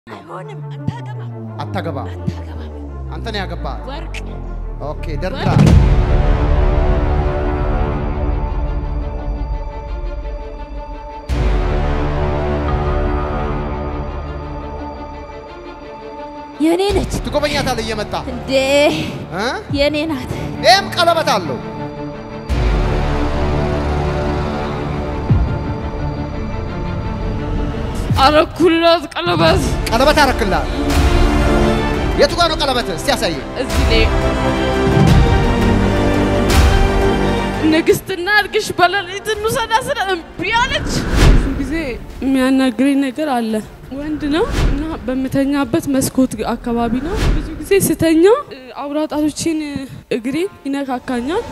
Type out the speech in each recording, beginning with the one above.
አይሆንም። አታገባም፣ አታገባም። አታገባም። አንተ ነው ያገባት። ወርቅ ኦኬ ደርድራ የኔ ነች ትጎበኛታለህ እየመጣ እንዴ? እ? የኔ ናት። ይህም ቀለበት አለው። አረኩላት ቀለበት ቀለበት አረክላት። የቱ ጋር ነው ቀለበት? እስቲ ያሳይ። እዚህ ላይ ንግስትና አድርግሽ በሌሊት እንውሰዳ ስለ እምቢ አለች። ብዙ ጊዜ የሚያናግረኝ ነገር አለ። ወንድ ነው እና በምተኛበት መስኮት አካባቢ ነው። ብዙ ጊዜ ስተኛ እ፣ አውራ ጣቶቼን እግሬን ይነካካኛል።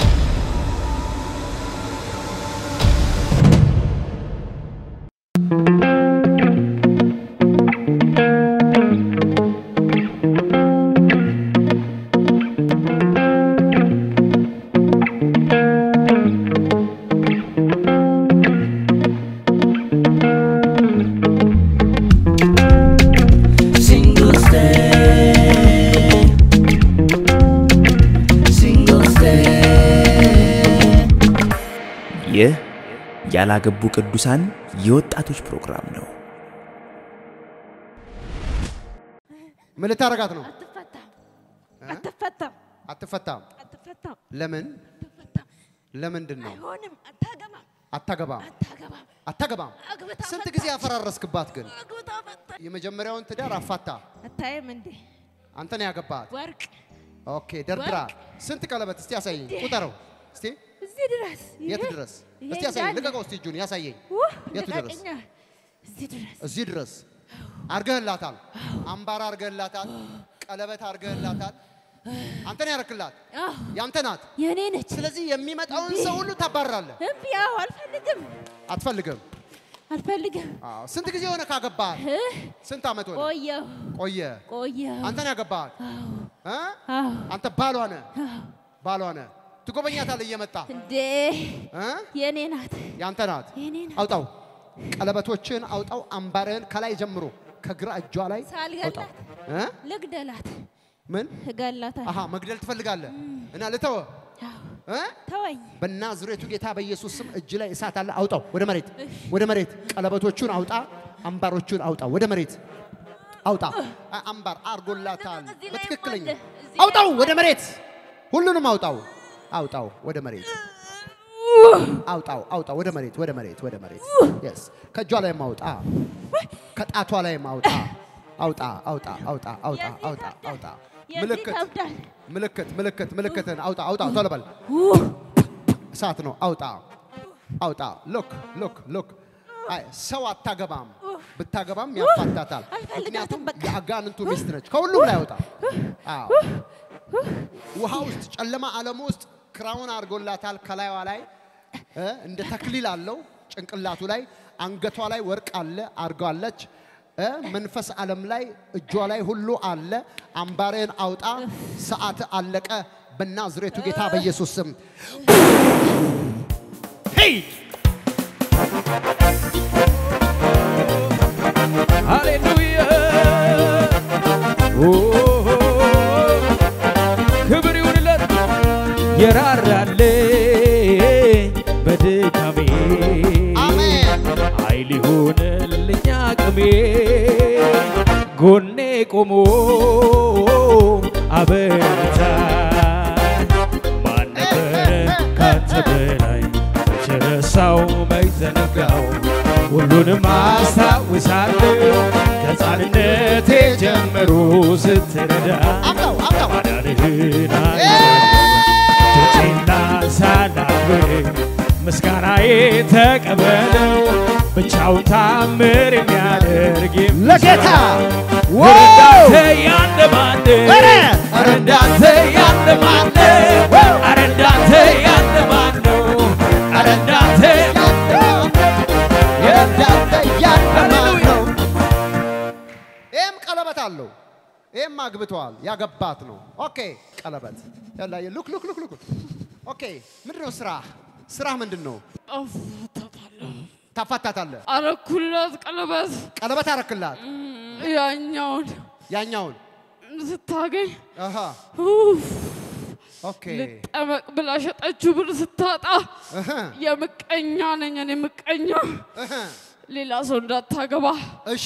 Single stay. Single stay. ይህ ያላገቡ ቅዱሳን የወጣቶች ፕሮግራም ነው። ምን ልታረጋት ነው? አትፈታም፣ አትፈታም፣ አትፈታም። አትፈታም፣ ለምን? አትፈታም። ለምንድን ነው? አይሆንም። አታገባም፣ አታገባም። አታገባም። አታገባም። አግብታ ስንት ፈታች። ጊዜ ያፈራረስክባት ግን? አግብታ ፈታች። የመጀመሪያውን ትዳር አፋታ። አታይም እንዴ? አንተ ነው ያገባት። ወርቅ ኦኬ ደርድራ። ስንት ቀለበት? እስቲ ያሳየኝ። ቁጠረው እስቲ። እዚህ ድረስ የት ይሄ- ድረስ? ይሄ እስቲ ያሳየኝ። እንዳለ- ልቀቀው እስቲ እጁን ያሳየኝ። ውህ፣ የቱ ድረስ? ልቀቅኛ። እዚህ ድረስ እዚህ ድረስ አርገህላታል። አምባር አርገህላታል። ቀለበት አርገህላታል። አንተ ነው ያረክላት። አዎ፣ ያንተ ናት። የኔ ነች። ስለዚህ የሚመጣውን ሰው ሁሉ ታባርራለህ። እምቢ። አዎ፣ አልፈልግም፣ አትፈልግም። አልፈልግም። አዎ። ስንት ጊዜ ሆነ ካገባህ? እ? ስንት ዓመት ሆነ? ቆየሁ፣ ቆየ። ቆየሁ። አንተ ነው ያገባህ። አዎ፣ እ? አዎ፣ አንተ ባሏ ነህ። አዎ። ባሏ ነህ። ትጎበኛታለህ እየመጣ እንዴ እ? የኔ ናት፣ ያንተ ናት። የኔ ናት። አውጣው፣ ቀለበቶችን አውጣው። አምባርህን ከላይ ጀምሮ ከግራ እጇ ላይ አውጣው። ሳልገላት እ? ልግደላት፣ ምን? እገላታለሁ። አሃ መግደል ትፈልጋለህ እና ልተወ አዎ፣ እ? ተወኝ። በናዝሬቱ ጌታ በኢየሱስ ስም እጅ ላይ እሳት አለ። አውጣው ወደ መሬት፣ ወደ መሬት። ቀለበቶቹን አውጣ፣ አምባሮቹን አውጣ፣ ወደ መሬት አውጣ። አ- አምባር አርጎላታል እዚህ ላይ በትክክለኛ አለ፣ እዚህ አውጣው፣ ወደ መሬት። ሁሉንም አውጣው፣ አውጣው ወደ መሬት አውጣው፣ አውጣው ወደ መሬት፣ ወደ መሬት፣ ወደ መሬት። የስ ከእጇ ላይ ማውጣ፣ ከጣቷ ላይ ማውጣ፣ አውጣ፣ አውጣ፣ አውጣ፣ አውጣ፣ የዚህ አውጣ፣ ይከብዳል፣ አውጣ። የዚህ ምልክት ይከብዳል። ምልክት ምልክት ምልክትን አውጣ አውጣ ቶሎ በል እሳት ነው አውጣ አውጣ ሎክ ሎክ ሎክ አይ ሰው አታገባም ብታገባም ያፋታታል አልፈልጋትም ምክንያቱም በቃ። የአጋንንቱ ሚስት ነች ከሁሉም ላይ አውጣ አዎ ውሃ ውስጥ ጨለማ ዓለም ውስጥ ክራውን አድርጎላታል ከላይዋ ላይ እ እንደ ተክሊል አለው ጭንቅላቱ ላይ አንገቷ ላይ ወርቅ አለ አድርጋለች እ መንፈስ ዓለም ላይ እጇ ላይ ሁሉ አለ አምባርህን አውጣ ሰዓት አለቀ በናዝሬቱ ጌታ በኢየሱስ ስም ሃሌሉያ ኦ፣ ክብር ይሁንለት የራራልኝ በድካሜ አሜን ኃይል ይሁንልኝ አቅሜ ጎኔ ቆሞ አበረታኝ ማን ነበረ ካንተ በላይ መቼ ረሳው መች ዘነጋው ሁሉንም አስታውሳለሁ ከሕፃንነቴ ጀምሮ ስትረዳ አምጣው አምጣው ማዳንህን እጆቼን ላንሳላክብር ምስጋናዬ ተቀበለው ብቻውን ታምር የሚያደርግ ለጌታ ኧረ እንዳንተ ያለ ማን ኧረ! ኧረ እንዳንተ ያለ ማን ኧረ እንዳንተ ያለ ማን ነው ኧረ እንዳንተ እንዳንተ ያለ ማን ሃሌሉያ ነው? ይህም ቀለበት አለው። ይህም አግብተዋል። ያገባት ነው። ኦኬ ቀለበት ያላየ ሉክ ሉክ ሉክ ሉክ ኦኬ ምንድን ነው ስራ? ስራ ምንድን ነው? አፋታታለሁ። ታፋታታለህ። አረኩላት ቀለበት ቀለበት አረክላት። ያኛውን ያኛውን ስታገኝ አሃ ኡፍ፣ ኦኬ ልጠመቅ ብላ ሸጠችው ብር ስታጣ እህ፣ የምቀኛ ነኝ እኔ ምቀኛ እህ። ሌላ ሰው እንዳታገባ እሺ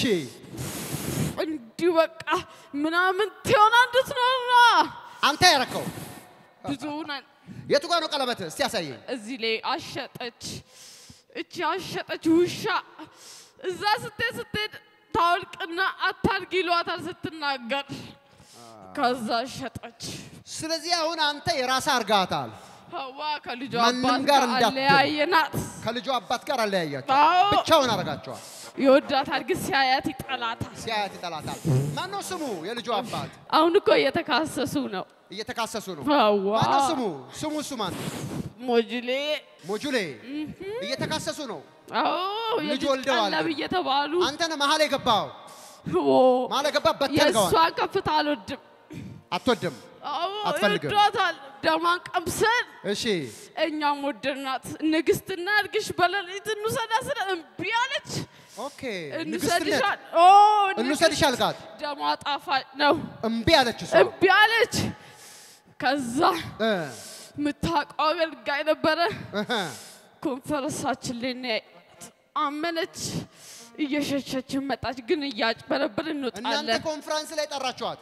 እንዲሁ በቃ ምናምን ትሆና እንድትኖራ አንተ ያረከው ብዙ ነን። የቱ ጋር ነው ቀለበት? እስቲ ያሳየኝ። እዚህ ላይ አሸጠች። እቺ አሸጠች ውሻ እዛ ስትሄድ ስትሄድ ታወልቅና አታርጊ ይሏታል ስትናገር። ከዛ ሸጠች። ስለዚህ አሁን አንተ የራስህ አርጋታል። ሀዋ ከልጇ ማንም አባት ጋር ጋር እንዳትል። አለያየናት። ከልጁ አባት ጋር አለያያቸው። አዎ ብቻውን አረጋቸዋል። ይወዳታል፣ ግን ሲያያት ይጠላታል። ሲያያት ይጠላታል። ማነው ስሙ? የልጁ አባት አሁን እኮ እየተካሰሱ ነው። እየተካሰሱ ነው። ሀዋ ማነው ስሙ? ስሙ እሱ ማን ነው? ሞጅሌ ሞጁሌ እየተካሰሱ ነው። አዎ ልጅ የልጅ ወልደዋል ቀለብ ግን። እየተባሉ አንተ ነህ መሀል የገባው። ኦ፣ መሀል የገባ በተንከዋል። የእሷን ከፍታ አልወድም። አትወድም። አዎ አትፈልግም። ይወዷታል። ደማን ቀምሰን እሺ እኛም ወደድናት። ንግስትና እድግሽ በሌሊት እንውሰዳ ስለ እምቢ አለች። ኦኬ። ንግስትነት እንውሰድሻል። ኦ እንውሰድሽ አልካት። ደሟ ጣፋጭ ነው። እምቢ አለች እሷ። እምቢ አለች። ከዛ እ፣ የምታውቀው አገልጋይ ነበረ። እህ። ኮንፈረንሳችን ላይ ነው ያየናት። አመነች። እየሸሸችን መጣች። ግን እያጭበረብር እናንተ እንወጣለን። ኮንፈረንስ ላይ ጠራችኋት።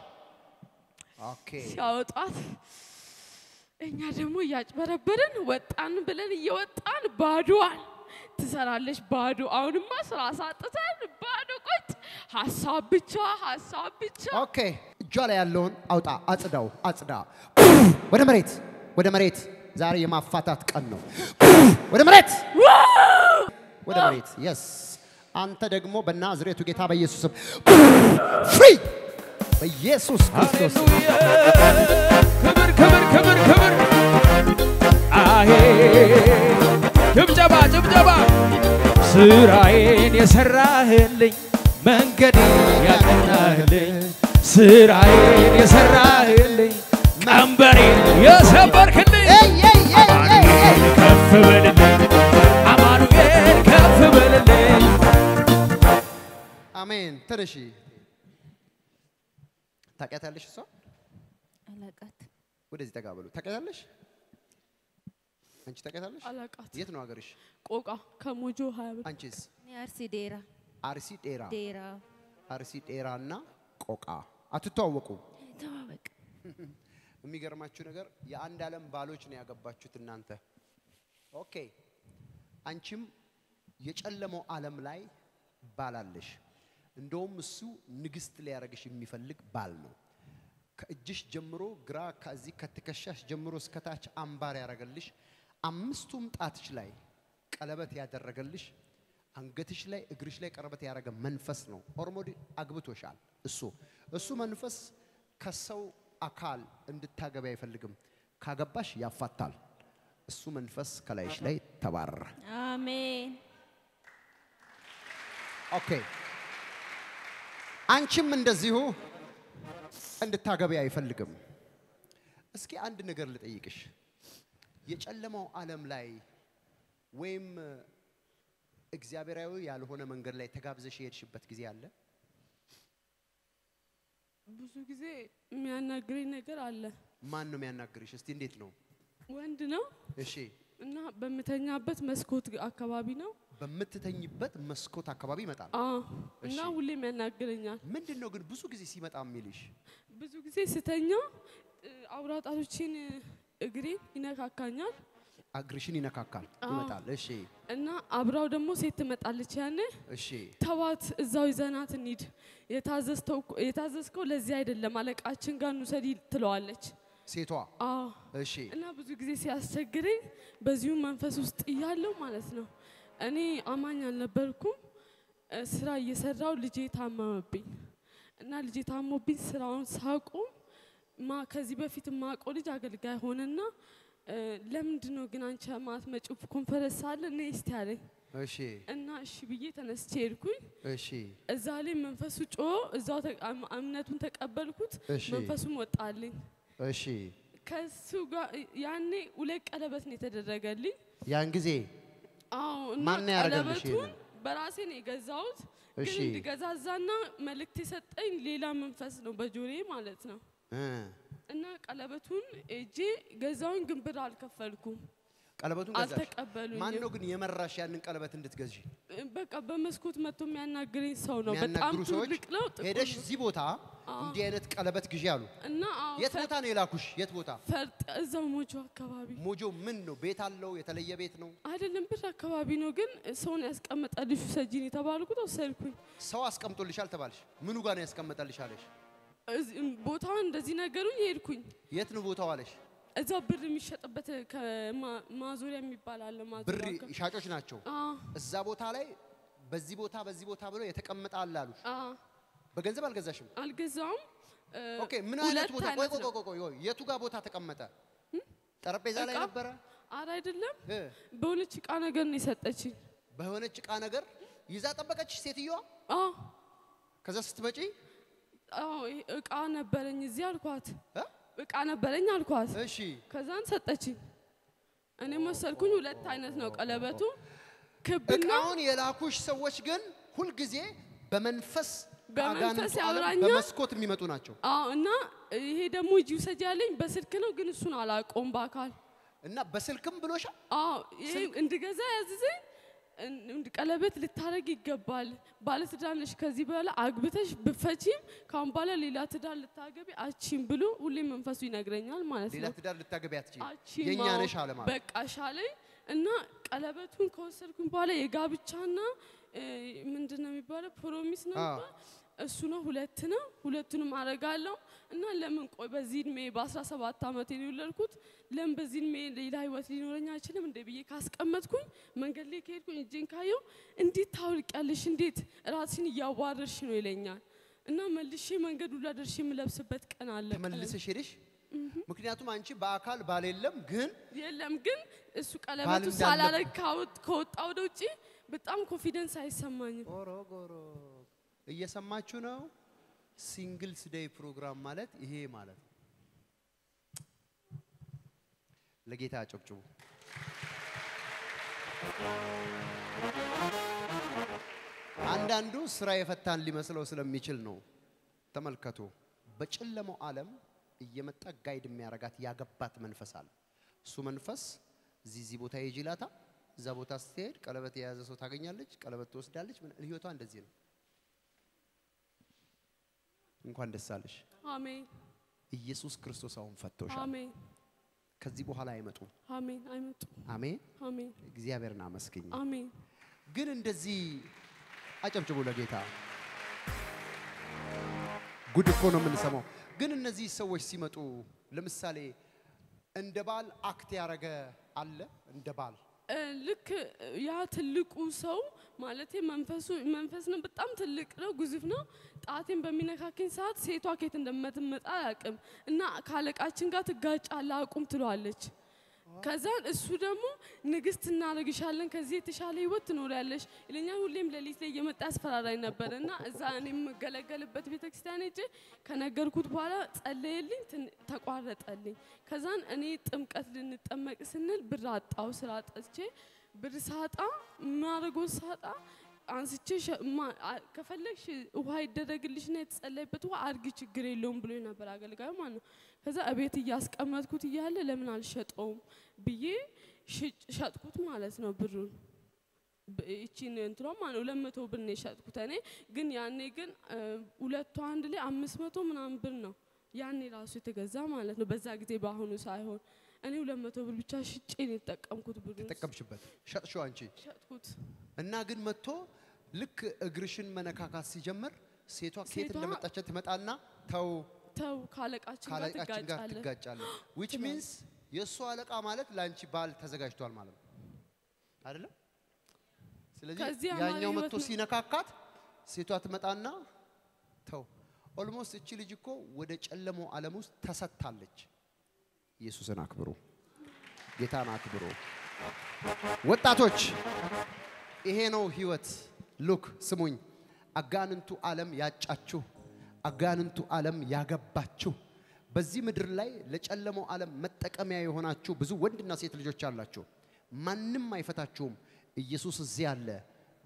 ኦኬ ሲያወጧት እኛ ደግሞ እያጭበረበርን ወጣን ብለን እየወጣን ባዶዋን ትሰራለች። ባዶ አሁንማ ስራ ሳጥተን ባዶ ቁጭ ሀሳብ ብቻ ሀሳብ ብቻ ኦኬ። እጇ ላይ ያለውን አውጣ፣ አጽዳው፣ አጽዳ። ወደ መሬት፣ ወደ መሬት። ዛሬ የማፋታት ቀን ነው። ወደ መሬት፣ ወደ መሬት። የስ አንተ ደግሞ በናዝሬቱ ጌታ በኢየሱስ ስም ፍሪ፣ በኢየሱስ ክርስቶስ ስም። ሃሌሉያ ክብር ክብር ክብር ክብር አሄ ጭብጨባ ጭብጨባ ስራዬን የሰራህልኝ መንገዴን ያቀናህልኝ ስራዬን የሰራህልኝ ቀንበሬን የሰበርክልኝ ኤይ ኤይ ኤይ ኤይ ኤይ። አማኑኤል ከፍ በልልኝ አማኑኤል ከፍ በልልኝ አሜን። ትንሽ ታውቂያታለሽ? እሷ አላቃት ወደዚህ ጠጋ በሉ። ታውቂያታለሽ? አንቺ ታውቂያታለሽ? አላቃት የት ነው ሀገርሽ? ቆቃ ከሞጆ ሀያ ብር አንቺስ? እኔ አርሲ ዴራ አርሲ ጤራ። ዴራ አርሲ ጤራ እና ቆቃ አትተዋወቁ። ተዋወቅ የሚገርማችሁ ነገር የአንድ ዓለም ባሎች ነው ያገባችሁት እናንተ። ኦኬ አንቺም የጨለመው ዓለም ላይ ባል አለሽ። እንደውም እሱ ንግስት ሊያደርግሽ የሚፈልግ ባል ነው። ከእጅሽ ጀምሮ ግራ ከዚህ ከትከሻሽ ጀምሮ እስከ ታች አምባር ያደረገልሽ፣ አምስቱም ጣትሽ ላይ ቀለበት ያደረገልሽ፣ አንገትሽ ላይ እግርሽ ላይ ቀለበት ያደረገ መንፈስ ነው። ኦልሬዲ አግብቶሻል። እሱ እሱ መንፈስ ከሰው አካል እንድታገቢ አይፈልግም። ካገባሽ ያፋታል። እሱ መንፈስ ከላይሽ ላይ ተባረረ። አሜን ኦኬ አንቺም እንደዚሁ እንድታገቢ አይፈልግም። እስኪ አንድ ነገር ልጠይቅሽ። የጨለማው ዓለም ላይ ወይም እግዚአብሔራዊ ያልሆነ መንገድ ላይ ተጋብዘሽ የሄድሽበት ጊዜ አለ? ብዙ ጊዜ የሚያናግረኝ ነገር አለ። ማን ነው የሚያናግርሽ? እስቲ እንዴት ነው? ወንድ ነው እሺ፣ እና በምተኛበት መስኮት አካባቢ ነው። በምትተኝበት መስኮት አካባቢ ይመጣል። አዎ እና እሺ። ሁሌም ያናግረኛል። ምንድን ነው ግን ብዙ ጊዜ ሲመጣ የሚልሽ? ብዙ ጊዜ ስተኛ እ፣ አውራ ጣቶቼን እ፣ እግሬን ይነካካኛል እግርሽን ይነካካል፣ አዎ። ይመጣል። እሺ፣ እና አብራው ደግሞ ሴት ትመጣለች። ያኔ እሺ፣ ተዋት፣ እዛው ይዘናት እንሂድ፣ የታዘዝተው እኮ- የታዘዝከው ለዚህ አይደለም አለቃችን ጋር እንውሰድ ይል- ትለዋለች። ሴቷ አዎ እሺ፣ እና ብዙ ጊዜ ሲያስቸግረኝ በዚሁ መንፈስ ውስጥ እያለሁ ማለት ነው። እኔ አማኝ አልነበርኩም። እ፣ ስራ እየሰራው ልጄ ታመመብኝ እና ልጄ ታሞብኝ ስራውን ሳቁም ማ ከዚህ በፊት ማቆ ልጅ አገልጋይ ሆነና እ፣ ለምንድን ነው ግን አንቺ ማትመጪው ኮንፈረንስ አለ እኔ እስቲ አለኝ እሺ፣ እና እሺ ብዬ ተነስቼ ሄድኩኝ። እሺ፣ እዛ ላይ መንፈሱ ጮ እዛው ተ- እም- እምነቱን ተቀበልኩት። እሺ። መንፈሱም ወጣልኝ። እሺ። ከሱ ጋር ያኔ ሁለት ቀለበት ነው የተደረገልኝ። ያን ጊዜ አዎ እና ማን ያደረገልሽ ቀለበቱን ይሄንን? በራሴ ነው የገዛሁት። ግን እሺ። እንድገዛዛና መልእክት የሰጠኝ ሌላ መንፈስ ነው በጆሬ ማለት ነው። እ፣ እና ቀለበቱን እጄ ገዛውኝ፣ ግን ብር አልከፈልኩም። ቀለበቱን ገዛሽ። አልተቀበሉኝም። ማን ነው ግን የመራሽ ያንን ቀለበት እንድትገዢ? በቃ በመስኮት መጥቶ የሚያናግረኝ ሰው ነው። በጣም የሚያናግሩ ሰዎች ትልቅ ነው። ጥቁር ሄደሽ ነው። እዚህ ቦታ እንዲህ አይነት ቀለበት ግዢ አሉ። እና አዎ፣ የት ፈር- ቦታ ነው የላኩሽ? የት ቦታ? ፈርጥ እዛው ሞጆ አካባቢ ሞጆ ምን ነው? ቤት አለው? የተለየ ቤት ነው? አይደለም፣ ብር አካባቢ ነው። ግን ሰውን ያስቀመጠልሽ ውሰጂን የተባልኩት ወሰድኩኝ። ሰው አስቀምጦልሻል ተባልሽ? ምኑ ጋር ነው ያስቀመጠልሽ አለሽ? እዚህ- ቦታውን እንደዚህ ነገሩኝ፣ ሄድኩኝ። የት ነው ቦታው አለሽ? እዛ ብር የሚሸጥበት ከማ- ማዞሪያ የሚባል አለ። ብር ማዞሪያ አካባቢ። ሻጮች ናቸው። አዎ፣ እዛ ቦታ ላይ በዚህ ቦታ በዚህ ቦታ ብሎ የተቀመጠ አለ አሉሽ። አዎ፣ በገንዘብ አልገዛሽም? አልገዛውም። እ፣ ኦኬ ምን አይነት ሁለት ቦታ? ቆይ አይነት ቆይ ነው። ቆይ ቆይ ቆይ፣ የቱ ጋር ቦታ ተቀመጠ? ጠረጴዛ ላይ እቃ? ነበረ? ኧረ አይደለም፣ እ፣ በሆነች እቃ ነገር ነው የሰጠችኝ። በሆነች እቃ ነገር ይዛ ጠበቀችሽ ሴትዮዋ። አዎ፣ ከዛ ስትመጪ አዎ፣ ይሄ እቃ ነበረኝ እዚህ አልኳት። እ? እቃ ነበረኝ አልኳት። እሺ ከዛን ሰጠችኝ። እኔም ወሰድኩኝ። ሁለት አይነት ነው ቀለበቱ፣ ክብና እቃውን የላኩሽ ሰዎች ግን ሁልጊዜ በመንፈስ በመንፈስ ከአጋንንቱ ዓለም ያወራኛል። በመስኮት የሚመጡ ናቸው አዎ። እና ይሄ ደግሞ እጅ ውሰጅ ያለኝ በስልክ ነው፣ ግን እሱን አላውቀውም በአካል እና በስልክም ብሎሻል። አዎ ይሄ እንድገዛ ያዝዘኝ እን- እንድ- ቀለበት ልታረግ ይገባል። ባለትዳር ነሽ፣ ከዚህ በኋላ አግብተሽ ብፈቺም ካሁን በኋላ ሌላ ትዳር ልታገቢ አቺም ብሎ ሁሌም መንፈሱ ይነግረኛል ማለት ሌላ ነው። ትዳር ልታገቢ አትችይም። አቺም የእኛ አዎ፣ ነሽ አለ ማለት በቃ ሻለኝ እና ቀለበቱን ከወሰድኩኝ በኋላ የጋብቻና እ፣ ምንድን ነው የሚባለው ፕሮሚስ ነው አዎ። የሚባለው? እሱ ነው ሁለት ነው። ሁለቱንም አረጋለሁ እና ለምን ቆይ በዚህ እድሜ በ17 ዓመት የወለድኩት ለምን በዚህ እድሜ ሌላ ህይወት ሊኖረኝ አይችልም እንደ ብዬ ካስቀመጥኩኝ መንገድ ላይ ከሄድኩኝ እጄን ካየው እንዴት ታውልቂያለሽ? እንዴት ራስሽን እያዋረርሽ ነው ይለኛል። እና መልሼ መንገዱ ላይ ደርሼ የምለብስበት ቀን አለ። ተመልሰሽ ሄደሽ ምክንያቱም አንቺ በአካል ባል የለም ግን የለም ግን እሱ ባል ቀለበቱ እንዳለ- ሳላረግ ካወጥ- ከወጣ ወደ ውጭ በጣም ኮንፊደንስ አይሰማኝም። ጎሮ ጎሮ እየሰማችሁ ነው። ሲንግልስ ዴይ ፕሮግራም ማለት ይሄ ማለት ነው። ለጌታ አጨብጭቡ። አንዳንዱ ስራ የፈታን ሊመስለው ስለሚችል ነው። ተመልከቱ። በጨለማው ዓለም እየመጣ ጋይድ የሚያረጋት ያገባት መንፈስ አለ። እሱ መንፈስ እዚህ እዚህ ቦታ ሂጂ ይላታል። እዛ ቦታ ስትሄድ ቀለበት የያዘ ሰው ታገኛለች፣ ቀለበት ትወስዳለች። ምን- ህይወቷ እንደዚህ ነው። እንኳን ደስ አለሽ። አሜን ኢየሱስ ክርስቶስ አሁን ፈቶሻል። አሜን ከዚህ በኋላ አይመጡም። አሜን። አይመጡ አሜን። አሜን እግዚአብሔርን አመስግኝ። አሜን። ግን እንደዚህ አጨብጭቡ ለጌታ። ጉድ እኮ ነው የምንሰማው። ግን እነዚህ ሰዎች ሲመጡ ለምሳሌ እንደ ባል አክት ያደረገ አለ እንደ ባል እ፣ ልክ ያ ትልቁ ሰው ማለት መንፈሱ መንፈስ ነው። በጣም ትልቅ ነው፣ ግዙፍ ነው። ጣቴን በሚነካከኝ ሰዓት ሴቷ ኬት እንደምትመጣ አያውቅም እና ከአለቃችን ጋር ትጋጫለህ አቁም ትለዋለች። ከዛን እሱ ደግሞ ንግስት እናደርግሻለን ከዚህ የተሻለ ህይወት ትኖሪያለሽ ይለኛል። ሁሌም ሌሊት ላይ እየመጣ ያስፈራራኝ ነበር እና እዛ እኔ የምገለገልበት ቤተክርስቲያን ሄጄ ከነገርኩት በኋላ ጸለየልኝ፣ ትን- ተቋረጠልኝ። ከዛን እኔ ጥምቀት ልንጠመቅ ስንል ብር አጣው። ስራ አጥቼ ብር ሳጣ ማድረጎ ሳጣ አንስቼ ሸ- ማ- አ- ከፈለግሽ ውሃ ይደረግልሽና የተጸለይበት ውሃ አድርጊ ችግር የለውም ብሎ ነበር አገልጋዩ ማለት ነው። ከዛ እቤት እያስቀመጥኩት እያለ ለምን አልሸጠውም ብዬ ሽጭ- ሸጥኩት ማለት ነው ብሩን ብ- ይቺን እንትኗ ማለት ነው ሁለት መቶ ብር ነው የሸጥኩት እኔ ግን ያኔ ግን እ፣ ሁለቱ አንድ ላይ አምስት መቶ ምናምን ብር ነው ያኔ ራሱ የተገዛ ማለት ነው በዛ ጊዜ በአሁኑ ሳይሆን እኔ ሁለት መቶ ብር ብቻ ሽጬ ነው የተጠቀምኩት ብሩን ተጠቀምሽበት፣ ሸጥሽው አንቺ ሸጥኩት እና ግን መጥቶ ልክ እግርሽን መነካካት ሲጀምር ሴቷ ከየት ሴቷ- እንደመጣች ትመጣና ተው ተው ካለቃችን ጋር ከአለቃችን ጋር ትጋጫለህ ትጋጫለህ። ዊች ሚንስ የእሱ አለቃ ማለት ለአንቺ ባል ተዘጋጅቷል ማለት ነው አይደለም? ስለዚህ ከዚህ ያማረ ያኛው ህይወት መጥቶ ነው። ሲነካካት ሴቷ ትመጣና ተው። ኦልሞስት እቺ ልጅ እኮ ወደ ጨለማው ዓለም ውስጥ ተሰጥታለች። ኢየሱስን አክብሩ፣ ጌታን አክብሩ። ወጣቶች ይሄ ነው ህይወት። ሉክ ስሙኝ፣ አጋንንቱ ዓለም ያጫችሁ፣ አጋንንቱ ዓለም ያገባችሁ፣ በዚህ ምድር ላይ ለጨለማው ዓለም መጠቀሚያ የሆናችሁ ብዙ ወንድና ሴት ልጆች አላችሁ። ማንም አይፈታችሁም። ኢየሱስ እዚህ አለ።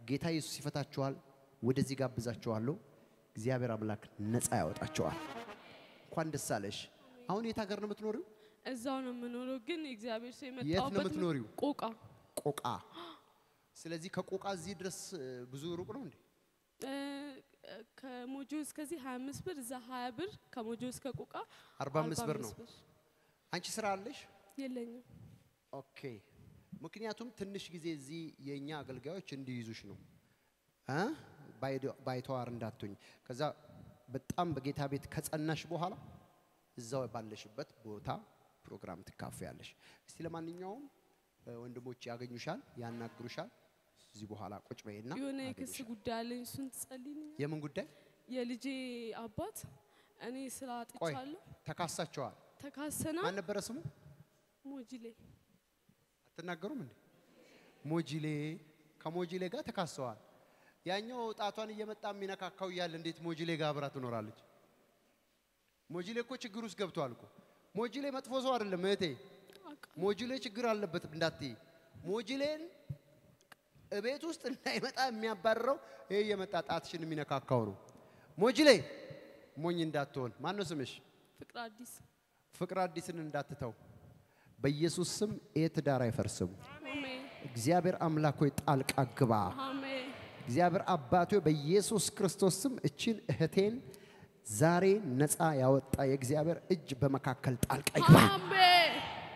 ጌታ ኢየሱስ ይፈታችኋል። ወደዚህ ጋብዛችኋለሁ። እግዚአብሔር አምላክ ነፃ ያወጣችኋል። እንኳን ደስ አለሽ። አሁን የት ሀገር ነው የምትኖሪው? እዛው ነው የምኖረው፣ ግን እግዚአብሔር ሰው የት ነው የመጣሁበት የምትኖሪው? ቆቃ ቆቃ። ስለዚህ ከቆቃ እዚህ ድረስ እ፣ ብዙ ሩቅ ነው እንዴ? እ፣ ከሞጆ እስከዚህ 25 ብር፣ እዛ 20 ብር፣ ከሞጆ እስከ ቆቃ 45 ብር ነው። አንቺ ስራ አለሽ? የለኝም። ኦኬ። ምክንያቱም ትንሽ ጊዜ እዚህ የእኛ አገልጋዮች እንዲይዙሽ ነው እ? ባይዶ- ባይተዋር እንዳትሆኝ። ከዛ በጣም በጌታ ቤት ከጸናሽ በኋላ እዛው ባለሽበት ቦታ ፕሮግራም ትካፈያለሽ። እስቲ ለማንኛውም እ፣ ወንድሞች ያገኙሻል፣ ያናግሩሻል። እዚህ በኋላ ቁጭ በይና የሆነ የክስ ያገኙሻል። ጉዳይ አለኝ፣ እሱን ትጸልይልኛል። የምን ጉዳይ? የልጄ አባት እኔ ስራ ቆይ አጥቻለሁ፣ ተካሳቸዋል። ተካሰና ማን ነበረ ስሙ? ሞጂሌ አትናገሩም እንዴ? ሞጂሌ ከሞጂሌ ጋር ተካሰዋል። ያኛው ጣቷን እየመጣ የሚነካካው እያለ እንዴት ሞጂሌ ጋር አብራ ትኖራለች? ሞጂሌ እኮ ችግር ውስጥ ገብቷል እኮ። ሞጂሌ መጥፎ ሰው አይደለም እህቴ። ሞጂሌ ችግር አለበት እንዳትይ። ሞጂሌን እቤት ውስጥ እንዳይመጣ የሚያባርረው ይሄ እየመጣ ጣትሽን የሚነካካው ነው። ሞጂሌ ሞኝ እንዳትሆን። ማን ነው ስምሽ? ፍቅር አዲስ ፍቅር አዲስን እንዳትተው በኢየሱስ ስም ይህ ትዳር አይፈርስም። አሜን እግዚአብሔር አምላክ ሆይ ጣልቃ ግባ። አሜን እግዚአብሔር አባት ሆይ በኢየሱስ ክርስቶስ ስም እችን እህቴን ዛሬ ነፃ ያወጣ የእግዚአብሔር እጅ በመካከል ጣልቃ ይግባ። አሜን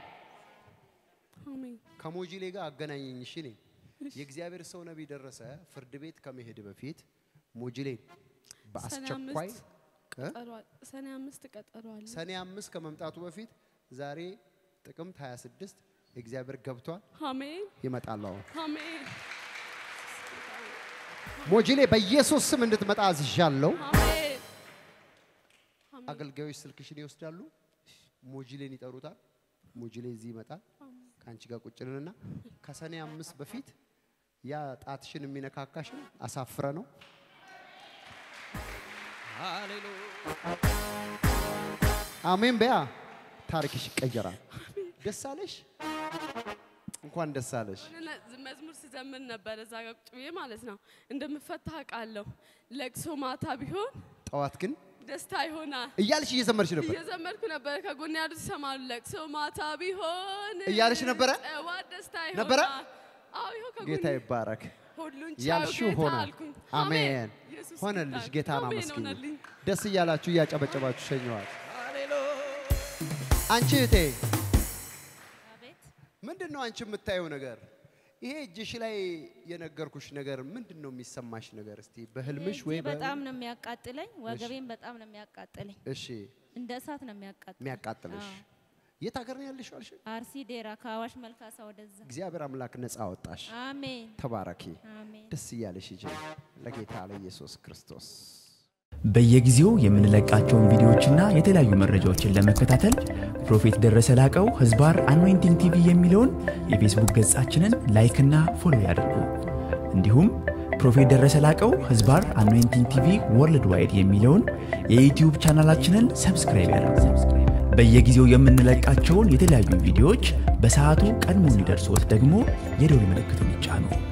አሜን ከሞጂሌ ጋር አገናኘኝ። እሺ እኔ የእግዚአብሔር ሰው ነቢይ ደረሰ ፍርድ ቤት ከመሄድ በፊት ሞጂሌን በአስቸኳይ አምስት እ? ቀጠሯል። ሰኔ አምስት ቀጠሮ አለ። ሰኔ አምስት ከመምጣቱ በፊት ዛሬ ጥቅምት 26 እግዚአብሔር ገብቷል አሜን ይመጣል አሁን አሜን ሞጂሌ በኢየሱስ ስም እንድትመጣ አዝዣለሁ። አሜን አገልጋዮች ስልክሽን ይወስዳሉ፣ ሞጂሌን ይጠሩታል። ሞጂሌ እዚህ ይመጣል። ከአንቺ ጋር ቁጭንንና ከሰኔ አምስት በፊት ያ ጣትሽን የሚነካካሽን አሳፍረ ነው አሜን በያ ታሪክሽ ይቀየራል። ደስ አለሽ፣ እንኳን ደስ አለሽ። የሆነ መዝሙር ስዘምር ነበር እዛ ጋር ቁጭ ብዬ ማለት ነው። እንደምፈታ አውቃለሁ። ለቅሶ ማታ ቢሆን ጠዋት ግን ደስታ ይሆናል እያልሽ እየዘመርሽ ነበር። እየዘመርኩ ነበረ። ከጎን ያሉት ይሰማሉ። ለቅሶ ማታ ቢሆን እያልሽ ነበረ? ጠዋት ደስታ ይሆናል። ነበረ? አዎ ይኸው ከጎን ጌታ ይባረክ። ሁሉን ቻዩ ያልሽው ጌታ ሆነ። አልኩኝ። አሜን ኢየሱስ ሆነልሽ። ጌታ ጌታን አሜን አመስግኝ። ሆነልኝ። ደስ እያላችሁ እያጨበጨባችሁ ሸኘዋል። አንቺ እህቴ አቤት ምንድን ነው አንቺ የምታየው ነገር? ይሄ እጅሽ ላይ የነገርኩሽ ነገር ምንድን ነው የሚሰማሽ ነገር? እስቲ በህልምሽ እጄ ወይ በጣም ነው የሚያቃጥለኝ፣ ወገቤን በጣም ነው የሚያቃጥለኝ። እሺ እንደ እሳት ነው የሚያቃጥለኝ። የሚያቃጥልሽ አዎ። የት ሀገር ነው ያለሽው አልሽ? አርሲ ዴራ ከአዋሽ መልካሳ ወደዛ። እግዚአብሔር አምላክ ነፃ አወጣሽ። አሜን ተባረኪ። አሜን። ደስ እያለሽ ሂጂ ለጌታ ለኢየሱስ ክርስቶስ። በየጊዜው የምንለቃቸውን ቪዲዮዎችና የተለያዩ መረጃዎችን ለመከታተል ፕሮፌት ደረሰ ላቀው ህዝባር አኖይንቲንግ ቲቪ የሚለውን የፌስቡክ ገጻችንን ላይክና ፎሎ ያድርጉ። እንዲሁም ፕሮፌት ደረሰ ላቀው ህዝባር አኖይንቲንግ ቲቪ ወርልድ ዋይድ የሚለውን የዩትዩብ ቻናላችንን ሰብስክራይብ ያድርጉ። በየጊዜው የምንለቃቸውን የተለያዩ ቪዲዮዎች በሰዓቱ ቀድሞ እንዲደርሶት ደግሞ የደውል ምልክቱን ይጫኑ።